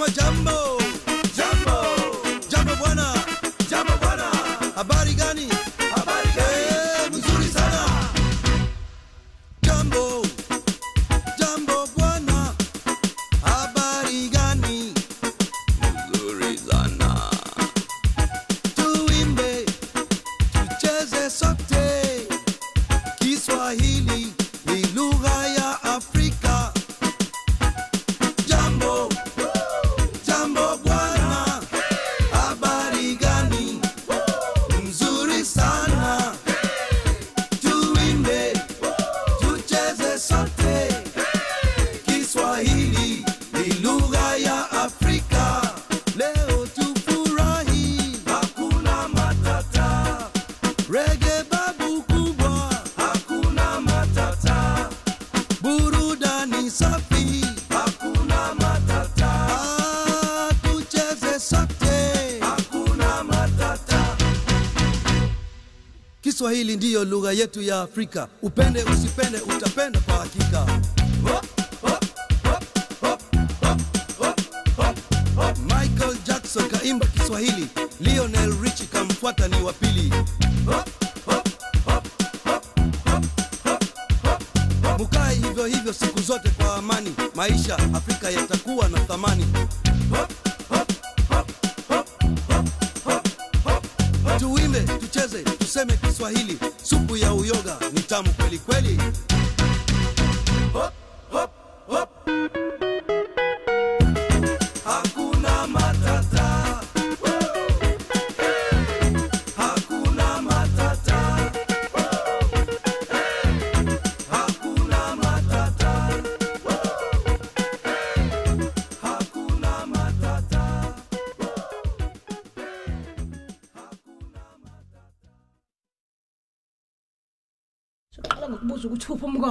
jambo jambo jambo bwana jambo bwana habari gani habari gani mzuri sana jambo jambo bwana habari gani mzuri sana tuimbe tucheze sote kiswahili ni lugha ya afrika jambo jambo bwana habari gani mzuri sana tuimbe tucheze sote kiswahili ni lugha ya afrika leo tufurahi hakuna matata rege babu kubwa hakuna matata burudani safi hakuna matata ah, tucheze sote hakuna matata kiswahili ndiyo lugha yetu ya afrika upende usipende utapenda kwa hakika Hop, hop, hop, hop, hop, hop, hop, hop. michael jackson kaimba kiswahili lionel richi kamfuata ni wa pili Hop, hop, hop, hop, hop, hop, hop, hop. mukae hivyo hivyo siku zote kwa amani maisha afrika yatakuwa na thamani Hop, hop, hop, hop, hop, hop, hop, hop. tuimbe tucheze tuseme kiswahili supu ya uyoga ni tamu kweli kweli Hop, hop, hop. Hakuna matata. Hakuna matata. Hakuna matata. Hakuna matata. siqala ngokubuza ukuthi uphi umka